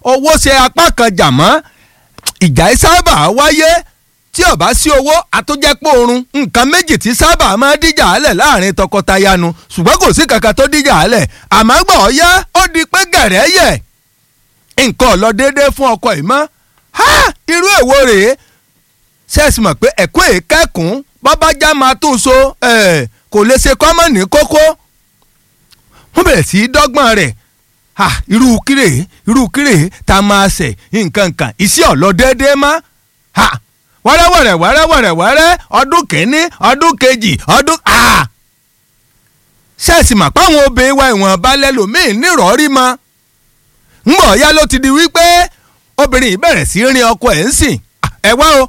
owó ṣe apá kan jà mọ́ ìjà yìí sábà wáyé tí ó bá sí owó àtúnjẹ́pọ̀ oorun nǹkan méjì tí sábà máa díjà álẹ̀ láàrin tọkọtaya nu ṣùgbọ́n kò sí kankan tó díjà álẹ̀ àmọ́ gbọ́ ọ yá ó di pé gẹ̀rẹ́ yẹ̀ nǹkan ò lọ déédéé fún ọkọ yìí mọ́ ha irú èwo rèé ṣẹ́ẹ̀sì mọ̀ pé ẹ̀kọ́ èékẹ́kùn bábájá máa tún so kò lè ṣe kọ́mọ̀ ní kókó wọ́n bẹ̀rẹ̀ sí í dọ́gbọ́n rẹ̀ ha irú kírè irú kírè tá a máa ṣẹ̀ nǹkan kan iṣẹ́ ọ̀lọ́ déédéé má ha wẹ́rẹ́wẹ́rẹ́ wẹ́rẹ́wẹ́rẹ́ wẹ́rẹ́ ọdún kìíní ọdún kejì ọdún ha ṣẹ́ẹ̀sì mọ̀ páwọn obìnrin wa ìwọ̀n balẹ̀ lòmíì nírọ̀ọ́rí mọ́ ńgbọ̀ ya ló ti di wípé obìnrin yìí bẹ̀rẹ̀ sí rin ọkọ ẹ̀ ń sìn ẹ wá o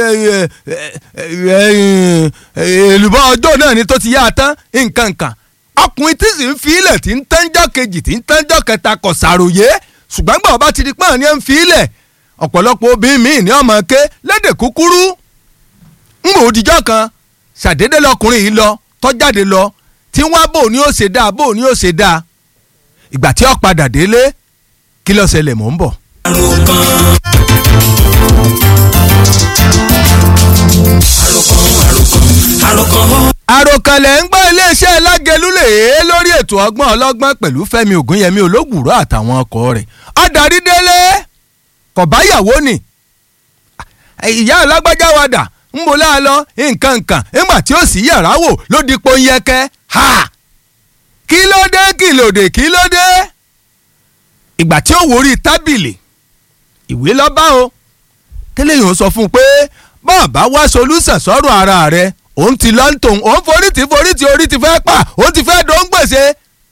èlùbọ́ ọjọ́ náà ni tó ti yá a tán nǹkan kan ọkùnrin tí sì ń fi ilẹ̀ tí ń tẹ́njọ́ kejì tí ń tẹ́njọ́ kẹta kò ṣàròyé ṣùgbọ́n gbọ́ ọba ti di pọ́n ní ẹ̀ ń fi ilẹ̀ ọ̀pọ̀lọpọ̀ obìnrin míì ní ọmọ ké lédè kúkúrú ń bò òdìjọ́ kan ṣàdédé lọkùnrin yìí lọ tọ́jáde lọ tí wọ́n bò ní ó ṣe dáa bò ní ó ṣe dáa ìgbà tí ó padà délé kí ló ṣẹlẹ̀ mò ń bọ̀. àròkànlẹ̀ ń gbọ́ iléeṣẹ́ lágẹ̀lúlẹ̀ èé lórí ètò ọgbọ́n ọlọ́gbọ́n pẹ̀lú fẹ́mi ògúnyẹmí olóògùrọ̀ àtàwọn ọkọ rẹ̀ ọ̀dàrí délé kọ̀báyàwó ni ìyá alágbájá wa dà ń bo láàlọ́ nǹkan nǹkan nígbà tí ó sì yàrá wò ló di ponyẹkẹ ha kí ló dé kí ló dé kí ló dé ìgbà tí ó wórí tábìlì ìwé lọ́ba o tẹ́lẹ̀ yìí ó sọ fún un pé bọ́ọ̀bá wá solúsàn sọ́rọ̀ ara rẹ̀ òun ti lọ ń tòun òun forí tí forí tí orí ti fẹ́ pa òun ti fẹ́ dòun gbèsè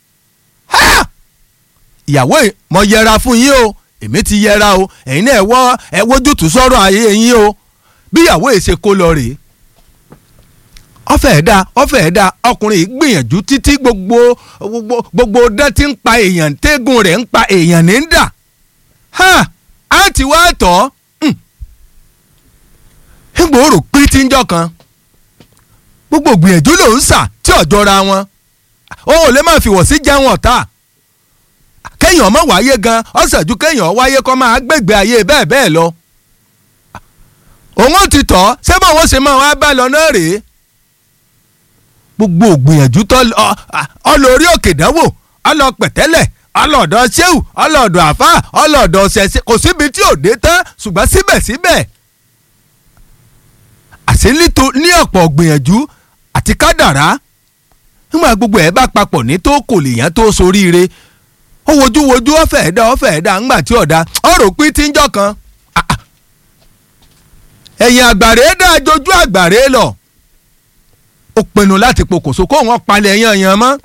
ìyàwó mo yẹra fún yín o èmi ti yẹra o ẹ̀yin náà ẹ̀wọ́ ẹ̀wọ́jútù sọ́rọ̀ ayé yín o bí ìyàwó ẹ̀ ṣe kó lọ rèé ọfẹ ẹdá ọfẹ ẹdá ọkùnrin yìí gbìyànjú títí gbogbo gbogbo gbogbo dán tí ń pa èèyàn tẹ́gùn rẹ̀ ń pa èèyàn ní ń dà ha á ti wá tọ́ ìgbòho pín tí ń jọ kan gbogbo gbìyànjú ló ń sà tí ọjọ́ ra wọn ó ò lè má fi wọ̀ sí jẹun ọ̀tá kéèyàn má wáyé gan ọ̀sẹ̀ ju kéèyàn wáyé kọ́ máa gbègbè ayé bẹ́ẹ̀ bẹ́ẹ̀ lọ òun ò ti tọ́ ṣé báwọn ṣe máa wá bá lọ náà rèé gbogbo ògbìyànjú tó ọlọ́rí òkè dánwò ọlọ́pẹ̀tẹ́lẹ̀ ọlọ́ọ̀dọ̀ ṣéwù ọlọ́ọ̀dọ̀ àfà ọlọ́ọ̀dọ̀ ṣẹ̀ṣẹ̀ kò síbi tí ò dé tán ṣùgbọ́n síbẹ̀síbẹ̀ àṣẹ ní ọ̀pọ̀ ògbìyànjú àti kádàrá nígbà gbogbo ẹ̀ bá papọ̀ ní tó kò lè yàn tó soríire ó wojú wojú ọ̀fẹ́ ẹ̀dá ọ̀fẹ́ ẹ̀dá ńgbà tí ọ̀dà ọ̀rọ̀ pín tí ń jọ kan ẹ̀yìn àgbàre dá jojú àgbàre lọ ó pinnu láti pokùnso kó wọn palẹ̀ yanyan mọ́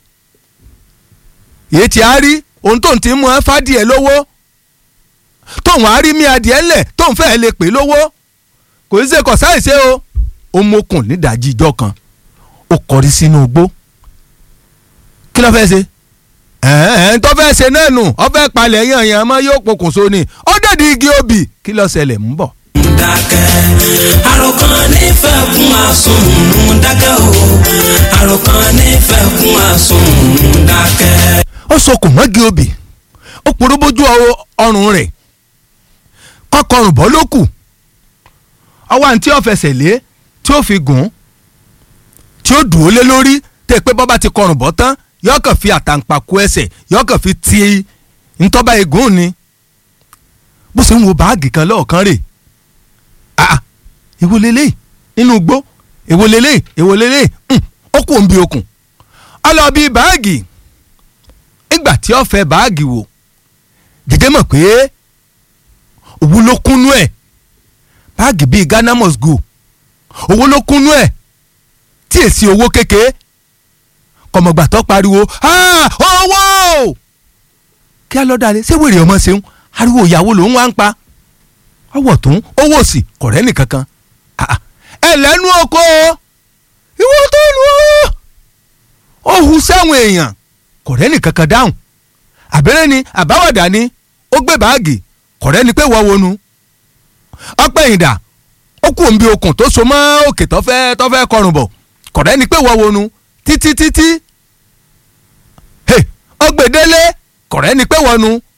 èyí tí a rí ohun tó ń ti mú ẹ fádìẹ lówó tóun á rí mí adìẹ ńlẹ̀ tóun fẹ́ẹ́ lè pè lówó kò ní ṣe kọ̀ sáìṣe o ó mókùn nídàájí ìjọ kan ó kọrí sínú igbó kí ló fẹ́ ṣe ẹ̀ẹ́n tó fẹ́ ṣe náà nù ọ fẹ́ palẹ̀ yanyan mọ́ yóò pokùnso ni ó dẹ̀dí igi obì kí ló ṣẹlẹ̀ ń bọ̀ dákẹ́ àròkàn nífẹ̀ẹ́ kún àsùnwòn dákẹ́ o àròkàn nífẹ̀ẹ́ kún àsùnwòn dákẹ́. ó sokùn mọ́gi obì ó porobójú ọrùn rẹ̀ kọ́kọ́rùn bọ́ ló kù ọwọ́ àǹtí ọ̀fẹsẹ̀ lé tí ó fi gùn tí ó dùn ó lé lórí tẹ́ pé bọ́bá ti kọrùn bọ́ tán yọkàn fi àtàǹpàkò ẹsẹ̀ yọkàn fi ti ntọ́ba egun ni bó ṣe ń wo báàgì kan lọ́ọ̀kan rè ah èwo lélẹ̀ nínú igbó èwo lélẹ̀ èwo lélẹ̀ ó kù ń bi okùn ọlọ́ọ̀bí báàgì ìgbà tí ó fẹ́ báàgì wò dèdè mọ̀ pé owó ló kúnú ẹ̀ báàgì bíi Ghana must go owó ló kúnú ẹ̀ tí èsì owó kékeré kọ̀mọ̀gbà tó pariwo owó kí á lọ́ọ́ dalẹ̀ ṣé wèrè ọmọ ṣeun ariwo ìyàwó lòún wá ń pa ọwọ́ tún owó sí kọ̀rẹ́ nìkankan ẹ lẹ́nu oko ìwọ tó lù ó hu sẹ́wọ̀n èèyàn kọ̀rẹ́ nìkankan dáhùn àbẹ̀rẹ̀ ni àbáwọ̀dà ni ó gbé báàgì kọ̀rẹ́ ni pé wọ́n wọnú ọpẹ́ ìdà ó kù òǹbi okùn tó so mọ́ òkè tó fẹ́ tó fẹ́ kọrùn bọ̀ kọ̀rẹ́ ni pé wọ́n wọnú títí títí ọgbẹ̀dẹ́lé kọ̀rẹ́ ni pé wọnú